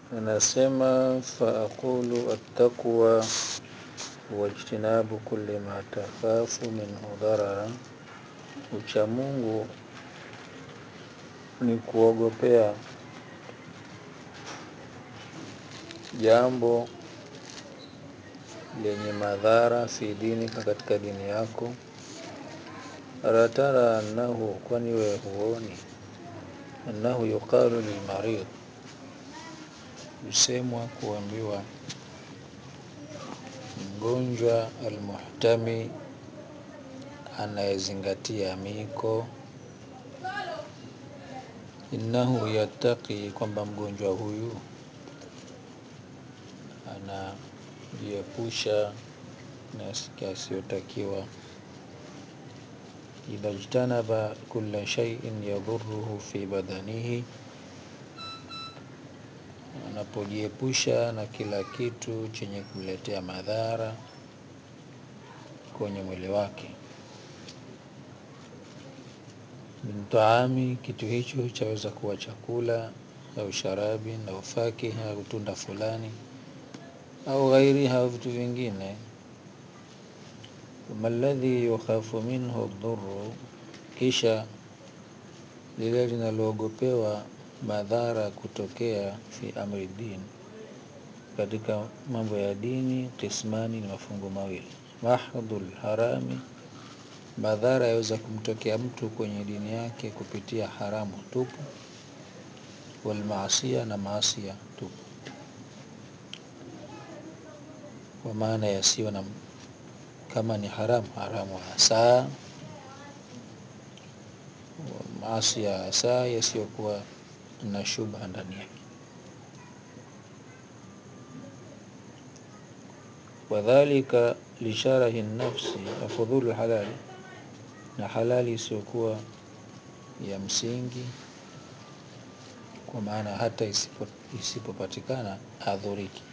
anasema faaqulu attaqwa wajtinabu kulli ma takhafu minhu dharara, uchamungu ni kuogopea jambo lenye madhara fi dinika, katika dini yako. Ala tara annahu, kwani wewe huoni, annahu yuqalu lilmarid, husemwa kuambiwa mgonjwa almuhtami, anayezingatia miko, innahu yattaqi, kwamba mgonjwa huyu anajiepusha na yasiyotakiwa idha jtanaba kulla shay'in yadhuruhu fi badanihi, anapojiepusha na kila kitu chenye kumletea madhara kwenye mwili wake. Min taami, kitu hicho chaweza kuwa chakula au sharabi au fakiha au tunda fulani au ghairiha au vitu vingine. Thumma alladhi yukhafu minhu dhurru, kisha lile linaloogopewa madhara kutokea fi amri din, katika mambo ya dini. Qismani, ni mafungu mawili. Mahdhul harami, madhara yaweza kumtokea mtu kwenye dini yake kupitia haramu tupu. Walmaasia, na maasia tupu, kwa maana yasiyo na kama ni haramu haramu hasa, maasi ya hasa yasiyokuwa na shubha ndani yake. Wadhalika lisharahi nafsi afudhulu halali, na halali isiyokuwa ya msingi, kwa maana hata isipopatikana adhuriki.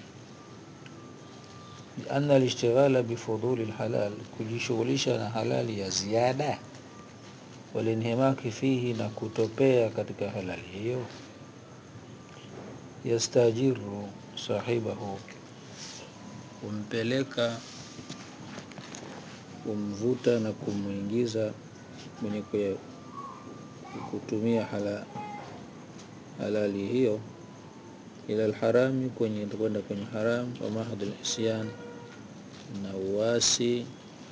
Lianna alishtighala bifudhuli lhalal, kujishughulisha na halali ya ziada walinhimaki fihi, na kutopea katika halali hiyo. Yastajiru sahibahu, kumpeleka kumvuta na kumwingiza mwenye kutumia halali hiyo, ila alharami, kwenye kwenda kwenye haram. Wa mahdhi lisyan, na uasi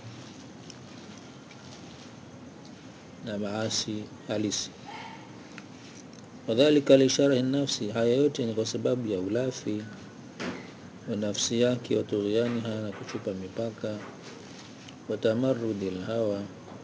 na maasi halisi. Wadhalika lisharahi nafsi, haya yote ni kwa sababu ya ulafi wa nafsi yake, wa tughyaniha, na kuchupa mipaka, wa tamarrudi lhawa,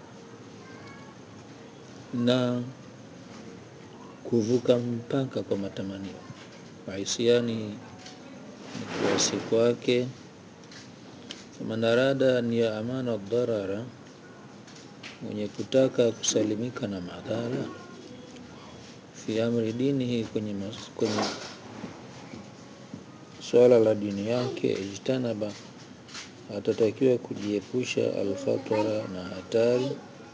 na kuvuka mpaka kwa matamanio, wa isyani, ni kuasi kwake. Faman arada an yaamana dharara, mwenye kutaka kusalimika na madhara fi amri dinihi, kwenye swala la dini yake. Ijtanaba, atatakiwa kujiepusha alkhatara, na hatari.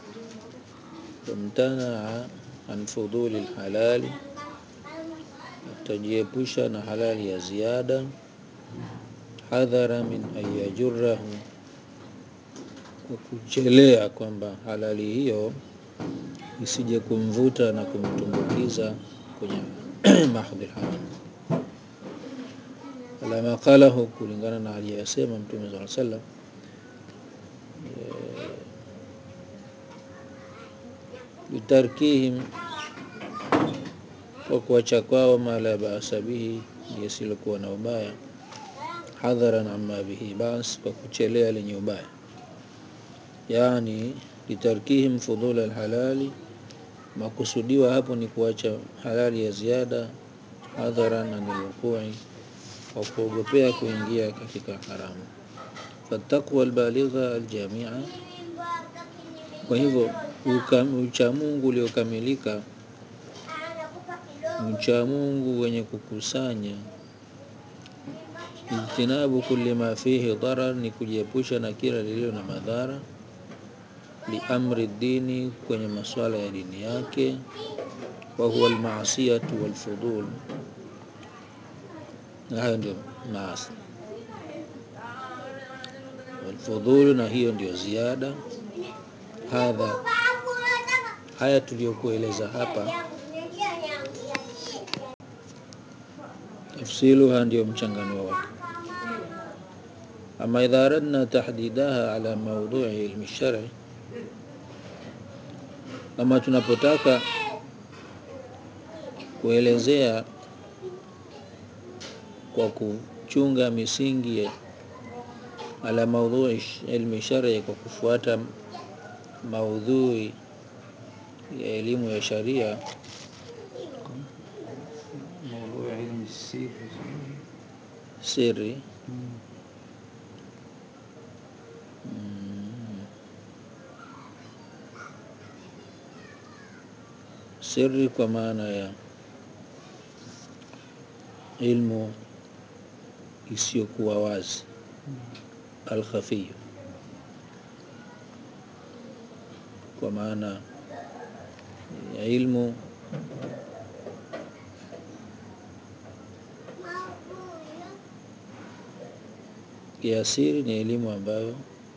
Wamtanaa an fudhuli lhalali, atajiepusha na halali ya ziada. Hadhara min an yajurahu, kwa kuchelea kwamba halali hiyo isije kumvuta na kumtumbukiza kwenye mahdhi lharam. Ala ma qalahu, kulingana na aliyasema Mtume sallallahu alayhi wasallam, bitarkihim, kwa kuacha kwao, ma la ba'sa bihi, yasilokuwa na ubaya. Hadharan amma bihi bas, kwa kuchelea lenye ubaya. Yani bitarkihim fudhula alhalali, makusudiwa hapo ni kuacha halali ya ziada. Hadharan anil wuqui, kwa kuogopea kuingia katika haramu. Fattaqwa albaligha aljamia, kwa hivyo uchamungu uliokamilika, uchamungu wenye kukusanya. Ijtinabu kulli ma fihi dharar, ni kujiepusha na kila lililo na madhara. Liamri dini, kwenye maswala ya dini yake. Wa huwa almaasiyatu walfudul, na hayo ndio maasi. Walfudhulu, na hiyo ndio ziada. Hadha, haya tuliyokueleza hapa, tafsiluha ndio mchanganuo wake. Ama idha aradna tahdidaha ala maudhui ilmi shari, kama tunapotaka kuelezea kwa kuchunga misingi ala maudhui ilmi shari, kwa kufuata maudhui ya elimu ya sharia siri mm, siri kwa maana ya ilmu isiyokuwa wazi, alkhafiyu, kwa maana ya ilmu ya siri ni elimu ambayo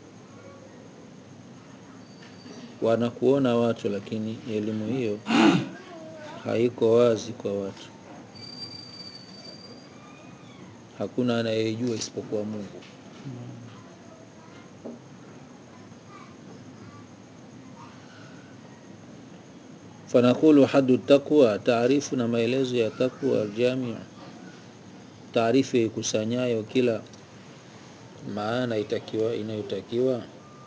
wanakuona watu, lakini elimu hiyo haiko wazi kwa watu. Hakuna anayejua isipokuwa Mungu. Fanaqulu hadu taqwa, taarifu na maelezo ya taqwa aljamiu, taarifu ikusanyayo kila maana itakiwa inayotakiwa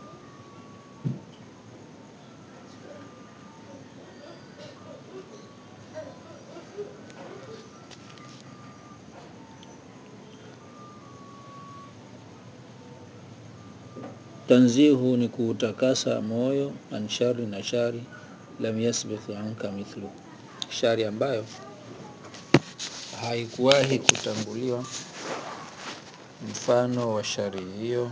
Tanzihu ni kuutakasa moyo, an shari na shari, lam yasbith anka mithlu, shari ambayo haikuwahi kutanguliwa mfano wa shari hiyo,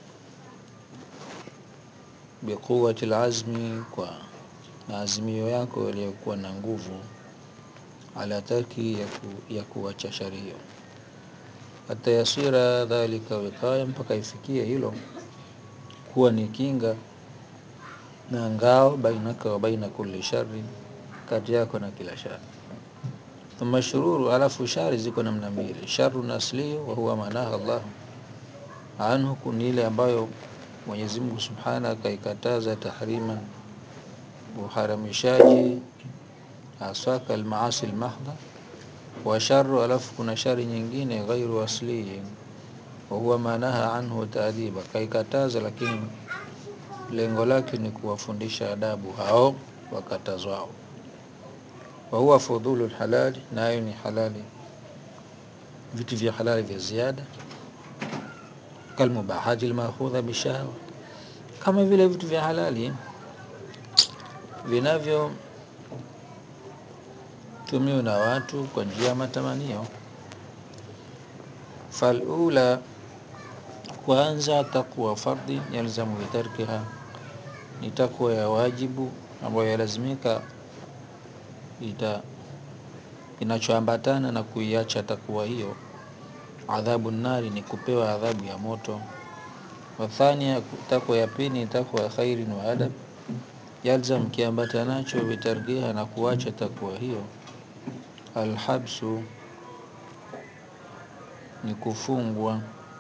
biquwati lazmi, kwa na azimio yako iliyokuwa na nguvu, ala tarki ya, ku, ya kuacha shari hiyo, hata yasira dhalika wiqaya, mpaka ifikie hilo kuwa ni kinga na ngao bainaka wa baina kulli shari, kati yako na kila shari. Thumma shururu, alafu shari ziko namna mbili, sharun asliyu wa huwa manaha Allah anhu, ni ile ambayo Mwenyezi Mungu Subhanahu akaikataza tahriman, uharamishaji aswaka almaasi almahdha. Wa sharu, alafu kuna shari nyingine ghairu asliyi wa huwa manaha anhu taadiba, kaikataza lakini lengo lake ni kuwafundisha adabu hao wakatazwao. Wa huwa fudhulu lhalali, nayo ni halali, vitu vya halali vya ziada, kalmubahati lmakhudha bishahwa, kama vile vitu vya halali vinavyotumiwa na watu kwa njia ya matamanio. Falula, kwanza taqwa fardhi yalzamu bitarkiha, ni takwa ya wajibu ambayo yalazimika ita kinachoambatana na kuiacha takwa hiyo, adhabu nari, ni kupewa adhabu ya moto. Wathania, takwa ya pili ni takwa ya khairin wa adab, yalzam, kiambatanacho bitarkiha, na kuacha takwa hiyo, alhabsu, ni kufungwa,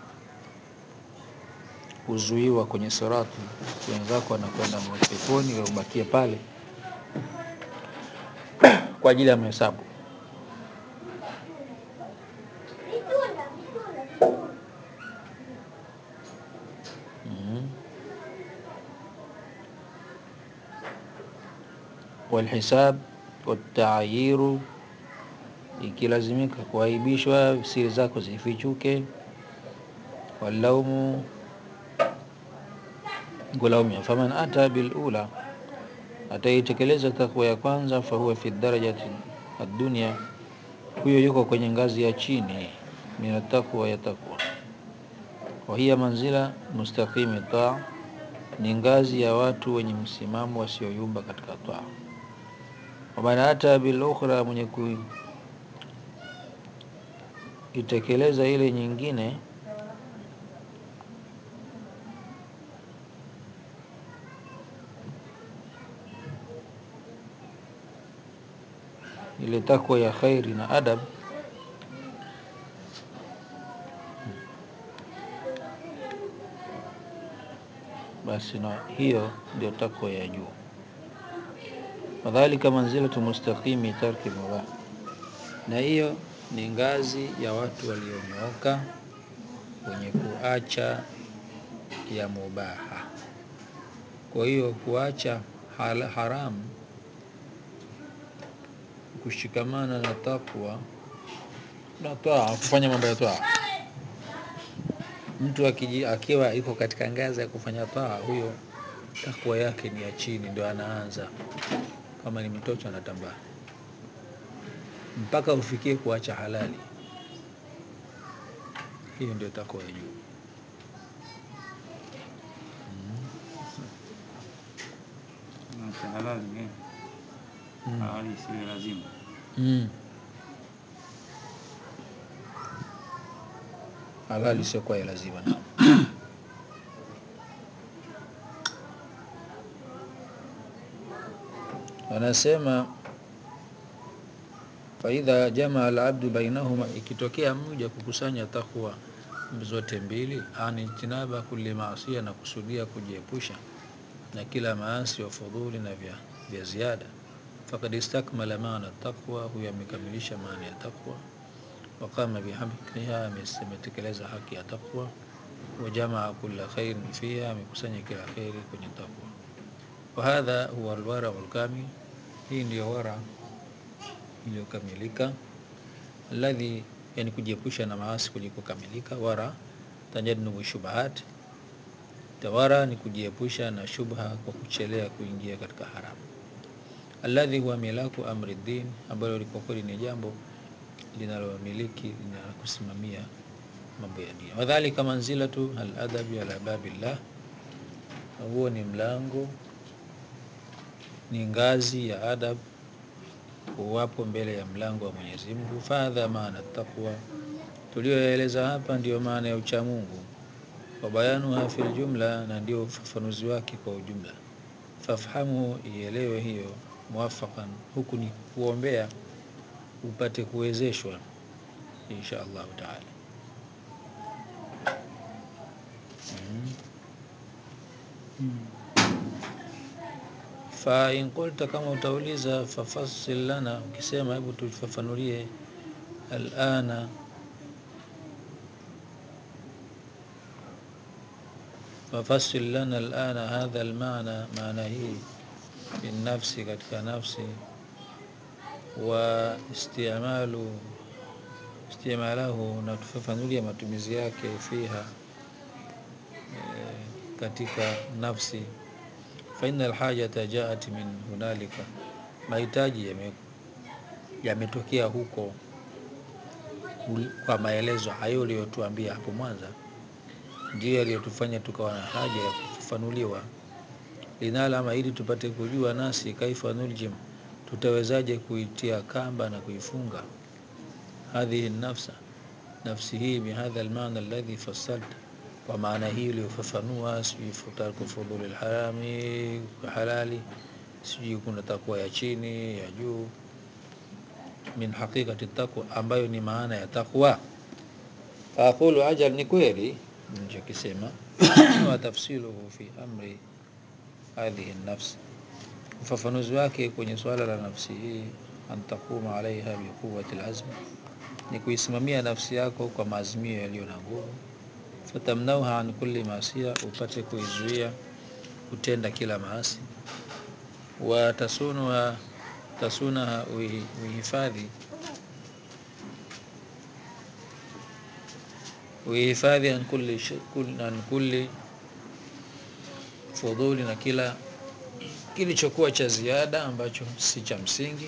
kuzuiwa kwenye sirati, wenzako wanakwenda peponi, wewe ubakie pale kwa ajili ya mahesabu. Mhm. Walhisab wataayiru, ikilazimika kuaibishwa, siri zako zifichuke. Walaumu, kulaumia. Faman ata bilula, ataitekeleza takwa ya kwanza, fahuwa fi darajati addunia, huyo yuko kwenye ngazi ya chini min atakwa ya takwa. Wa hiya manzila mustaqimi taa, ni ngazi ya watu wenye msimamo wasioyumba katika taa. Waman ata bil ukhra, mwenye ku itekeleza ile nyingine ile takwa ya khairi na adab basi na hiyo ndio takwa ya juu wadhalika manzilatu mustaqimi tarki mubah na hiyo ni ngazi ya watu walionyooka wenye kuacha ya mubaha kwa hiyo kuacha hal- haramu kushikamana na takwa na twaa kufanya mambo ya twaa mtu akiji, akiwa yuko katika ngazi ya kufanya twaa huyo takwa yake ni ya chini ndio anaanza kama ni mtoto anatambaa mpaka ufikie kuacha halali hiyo ndio takwa ya juu Acha halali eh. Mm. Halali si lazima. mm. halali sio kwa ya lazima na wanasema faidha jamaa alabdu bainahuma, ikitokea mja kukusanya takwa zote mbili, ani tinaba kulli maasia, na kusudia kujiepusha na kila maasi wa fudhuli na vya, vya ziada, fakad istakmala maana taqwa, huyo amekamilisha maana ya taqwa, waqama bihamdiha, ametekeleza haki ya taqwa, wajamaa kulla khairin fiha, amekusanya kila kheri kwenye taqwa. Wahadha huwa alwarau lkamil, hii ndiyo wara iliyokamilika alladhi, yani kujiepusha na maasi kulikokamilika. Wara tajannubu shubahat, tawara ni kujiepusha na shubha kwa kuchelea kuingia katika haramu. Alladhi huwa milaku amri din, ambalo kwa kweli ni jambo linalomiliki linalokusimamia mambo ya dini. Wadhalika manzilatu aladabi ala babillah, na huo ni mlango, ni ngazi ya adab uwapo mbele ya mlango wa Mwenyezi Mungu. Fadha maana taqwa, tulioyaeleza hapa ndiyo maana ya uchamungu. Wa bayanuha fil jumla, na ndio ufafanuzi wake kwa ujumla. Fafhamu, ielewe hiyo. Muwafaqan, huku ni kuombea upate kuwezeshwa insha Allahu taala. Fa in qulta, kama utauliza, fafassil lana, ukisema hebu tufafanulie alana fafassil lana alana hadha almaana, maana hii fi nafsi, katika nafsi, wa istimalu istimalahu, na tufafanulie matumizi yake fiha, eh, katika nafsi. Fa inna alhajata jaat min hunalika, mahitaji yame- yametokea huko ul- kwa maelezo hayo uliyotuambia hapo mwanza, ndiyo yaliyotufanya tukawa na haja ya kufafanuliwa, linalama, ili tupate kujua nasi kaifa nuljim, tutawezaje kuitia kamba na kuifunga hadhihi nafsa, nafsi hii bihadha almaana alladhi fassalta, kwa maana hii uliyofafanua, sijui tarku fudhuli lharami, halali, sijui kuna takwa ya chini ya juu min haqiqati taqwa, ambayo ni maana ya taqwa. Aqulu ajal, ni kweli nichokisema, wa tafsiluhu fi amri hadhihi nafsi, ufafanuzi wake kwenye suala la nafsi hii, an taquma alaiha biquwati lazm, ni kuisimamia nafsi yako kwa maazimio yaliyo na nguvu. Fatamnauha an kulli maasia, upate kuizuia kutenda kila maasi. Wa tasunuha tasunaha, uihi- uihifadhi uihifadhi an kulli, shi- kul- an kulli fudhuli, na kila kilichokuwa cha ziada ambacho si cha msingi.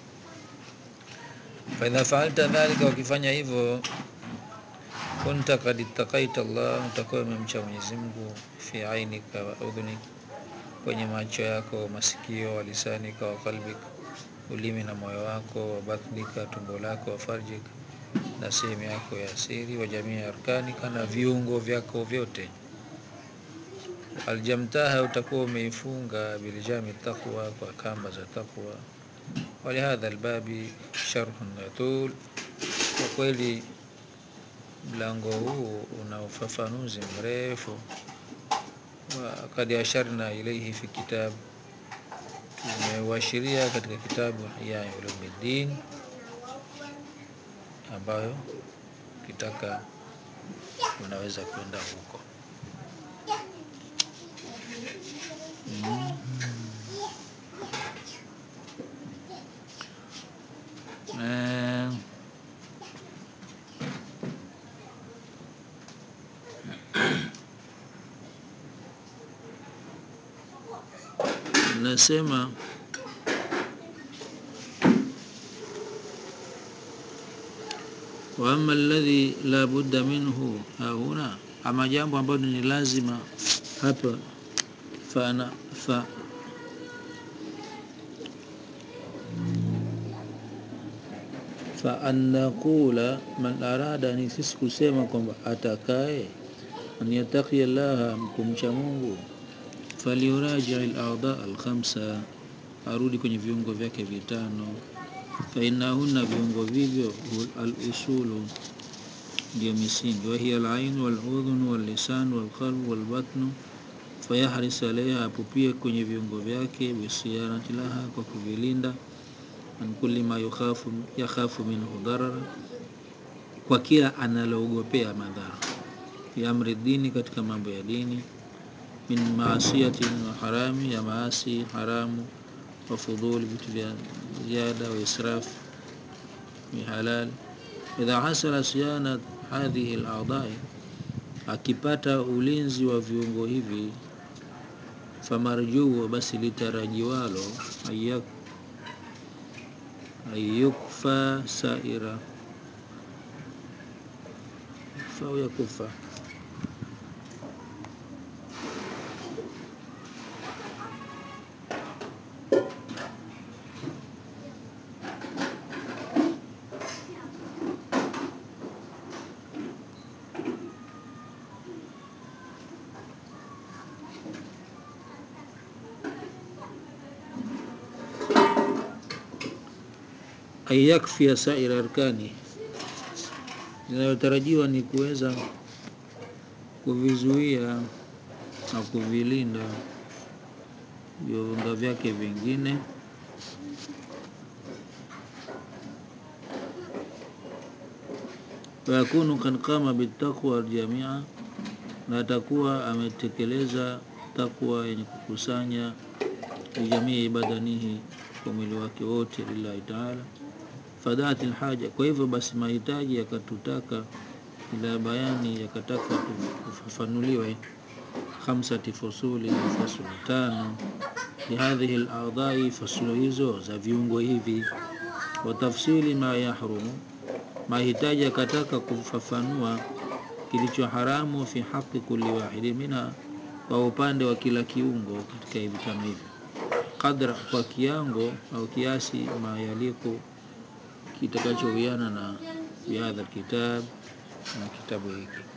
Faidha faalta dhalika, wakifanya hivyo, kunta kad ittaqaita Allah, utakuwa umemcha Mwenyezi Mungu, fi ainika wa udhunik, kwenye macho yako, masikio, wa lisanika wa qalbik, ulimi na moyo wako, wa batnika, tumbo lako, wa farjik, na sehemu yako ya siri, wa jamii arkanika, na viungo vyako vyote. Aljamtaha, utakuwa umeifunga biljami taqwa, kwa kamba za taqwa. Walihadha albabi sharhun yatul, kwa kweli mlango huu una ufafanuzi mrefu. Wakad asharna ilaihi fi kitab, tumeuashiria katika kitabu Ihya Ulumuddin, ambayo ukitaka unaweza kwenda huko. Eh, nasema wa amma alladhi la budda minhu hahuna, ama jambo ambalo ni lazima hapa fa ana fa fa an naqula man arada, ni sisi kusema kwamba atakaye an yattaqi llaha, mkumcha Mungu, falyuraji al-a'dha al-khamsa, arudi kwenye viungo vyake vitano. Fa innahunna, viungo vivyo, al-usulu, ndio misingi, wa hiya al-ain wal-udhun wal-lisan wal-qalb wal-batn, fayahris alaiha, apupie kwenye viungo vyake, bisiyanati laha, kwa kuvilinda an kulli ma yukhafu yakhafu minhu darara, kwa kila analoogopea madhara, fi amri dini, katika mambo ya dini, min maasiyatin wa harami, ya maasi haramu, wa fudhuli, vitu vya ziada, wa israf ni halal. Idha hasala siyana hadhihi al-a'dha'i, akipata ulinzi wa viungo hivi, famarjuu, basi litarajiwalo ayak ayukfa saira fa yakufa ayakfia saira arkani, linalotarajiwa ni kuweza kuvizuia na kuvilinda viungo vyake vingine wayakunu kad qama bitaqwa aljamia, na atakuwa ametekeleza takwa yenye kukusanya lijamii badanihi, kwa mwili wake wote, lillahi taala. Fadhati lhaja, kwa hivyo basi mahitaji yakatutaka ila bayani, yakataka kufafanuliwe khamsati fusuli, fasulu tano, lihadhihi ladhai, fasulu hizo za viungo hivi, wa tafsili ma yahrumu, mahitaji yakataka kufafanua kilicho haramu, fi haqi kulli wahidi minha, kwa upande wa kila kiungo katika hivi tano hivi, qadra, kwa kiango au kiasi, ma yaliku, kitakachowiana na bihadha kitab, na kitabu hiki